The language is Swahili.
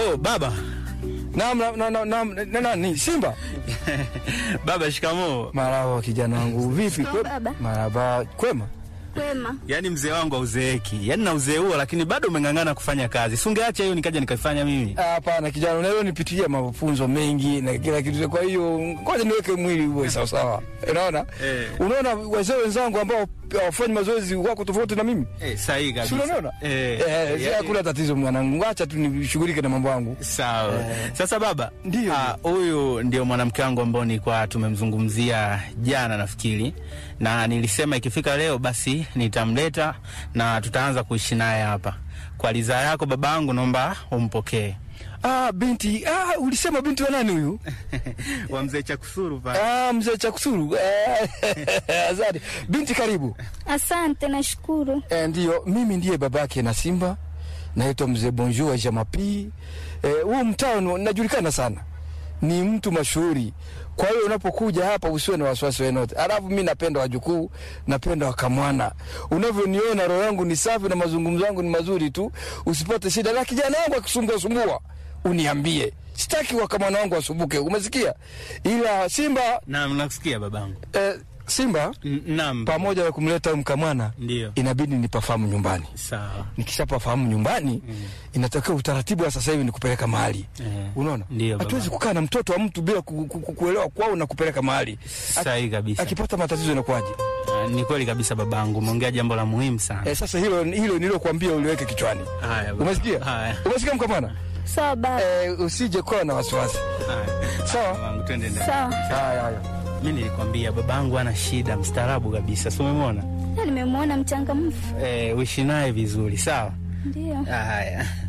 Oh, baba. Naam, naam, naam, naam, na nani? Simba. Baba, shikamoo. Marahaba kijana wangu. Vipi? Shikamoo, Kwe- baba. Marahaba. Kwema? Kwema. Yaani mzee wangu hauzeeki. Yaani na uzee huo lakini bado umeng'ang'ana kufanya kazi. Si ungeacha hiyo nikaja nikaifanya mimi. Ah, Hapana kijana, unaweza nipitia mafunzo mengi na kila kitu. Kwa hiyo ngoja niweke mwili uwe sawa sawa. Unaona? Eh. Unaona wazee wenzangu ambao hawafanyi mazoezi wako tofauti na mimi. Eh, sahihi Si kabisa. unaona? Eh. Eh, si yaani- hakuna tatizo mwanangu. Acha tu nishughulike na mambo yangu. Sawa. Sasa baba, Ndio. ah, huyu ndio mwanamke wangu ambao nilikuwa tumemzungumzia jana nafikiri, na nilisema ikifika leo basi nitamleta na tutaanza kuishi naye hapa. Kwa ridhaa yako babangu, naomba umpokee. Ah, binti. Ah, ulisema binti wa nani huyu? wa mzee Chakusuru pale. Ah, mzee Chakusuru. Eh, Asante. Binti karibu. Asante, nashukuru. Eh, ndiyo, mimi ndiye babake na Simba. Naitwa mzee Bonjour wa Jamapi. Eh, huu mtaa ni- najulikana sana, ni mtu mashuhuri. Kwa hiyo unapokuja hapa usiwe na wasiwasi wenote. Alafu mi napenda wajukuu, napenda wakamwana. Unavyoniona roho yangu ni safi na mazungumzo yangu ni mazuri tu, usipate shida. Na kijana wangu akisumbua sumbua, uniambie. Sitaki wakamwana wangu wasumbuke, umesikia? Ila Simba Naam, nakusikia babangu. eh, Simba N- Naam. pamoja na kumleta huyu mkamwana Ndio. inabidi nipafahamu nyumbani. Sawa. Nikishapafahamu nyumbani mm. inatakiwa utaratibu wa sasa hivi ni kupeleka mahali Eh, unaona, ndio, hatuwezi baba. kukaa na mtoto wa mtu bila ku, ku, ku, kuelewa kwao na kupeleka mahali. Sahihi kabisa. Akipata matatizo inakuwaje? Ah, Ni kweli kabisa babangu, umeongea jambo la muhimu sana. Eh, sasa hilo hilo nilokuambia uliweke kichwani, Haya, baba. umesikia? Haya. Umesikia mkamana? Sawa baba. Eh, usije kuwa na wasiwasi. Haya. Sawa. Babangu, twende ndani. Sawa. Haya haya. Mi nilikwambia babangu ana shida, mstaarabu kabisa, si umemwona? Na nimemwona mchangamfu. Eh, uishi naye vizuri, sawa? Ndio. Haya.